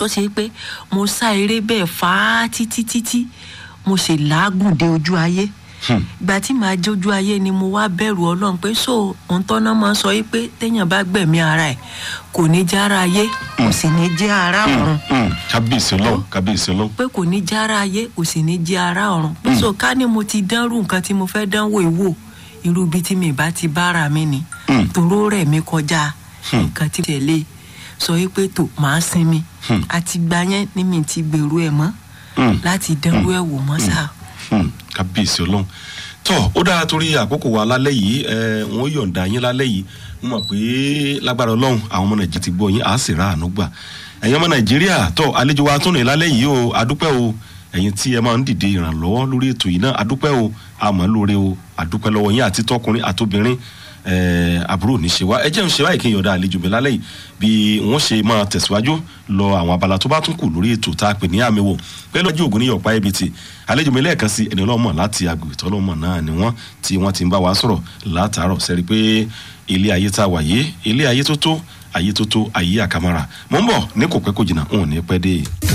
tó ṣe pé mo sá eré bẹ́ẹ̀ fà á títí títí mo sì làágùn dé ojú ayé ìgbà tí màá jójú ayé ni mo wá bẹ̀rù ọlọ́run pé so òun tọ́nà máa ń sọ yìí pé téèyàn bá gbẹ̀mí ara ẹ̀ kò ní jẹ́ ara ayé kò sì ní jẹ́ ara ọ̀run kábíyèsí ọlọ́run kábíyèsí ọlọ́run. pé kò ní jẹ́ ara ayé kò sì ní jẹ́ ara ọ̀run pé so ká ní mo ti dánrù nǹkan tí mo fẹ́ dánwò ìwò irú ibi tí mi bá ti bára mi ni toró rẹ̀ mi kọjá nǹkan tí tẹ̀lé sọ yìí pé tó màá sinmi àti gbà yẹn ni mi ti gbèrú ẹ̀ mọ́ láti dánwò ẹ̀ wò mọ́ sáà kábíyèsí ọlọ́run tọ́ ó dára torí àkókò wa lálẹ́ yìí ẹ wọ́n yọ̀ǹda yín lálẹ́ yìí mo mọ̀ pé lágbára ọlọ́run àwọn ọmọ nàìjíríà ti gbọ́ yín àá sì ra àánú gbà ẹ̀yin ọmọ nàìjíríà tọ́ àlejò wa tún ní lálẹ́ yìí o adúpẹ́ o ẹ̀yin tí ẹ máa ń dìde ìrànlọ́wọ́ lórí ètò yìí náà adúpẹ́ o àmọ́ lóore o adúpẹ́ lọ́wọ́ yín àti tọkùnrin àtobìnrin àbúrò ní ṣe wá ẹ jẹ́ ń ṣe báyìí kí n yọ̀ǹda àlejò mi lálẹ́ yìí bí wọ́n ṣe máa tẹ̀síwájú lọ àwọn abala tó bá tún kù lórí ètò tá a pè ní àmì wò pẹ̀lú ọjọ́ ògùn ní yọ̀pá ibi tí àlejò mi lẹ́ẹ̀kan sí ẹni ọlọ́mọ láti agbègbè tọ́lọ́mọ náà ni wọ́n tí wọ́n ti ń bá wa sọ̀rọ̀ látàárọ̀ sẹ́rí pé ilé ayé tá a wà yé ilé ayé tó tó ayé tó tó ayé àkàmọ́ra mò ń bọ̀ ní kò pẹ́ kò jìnnà òun ní pẹ́ dé.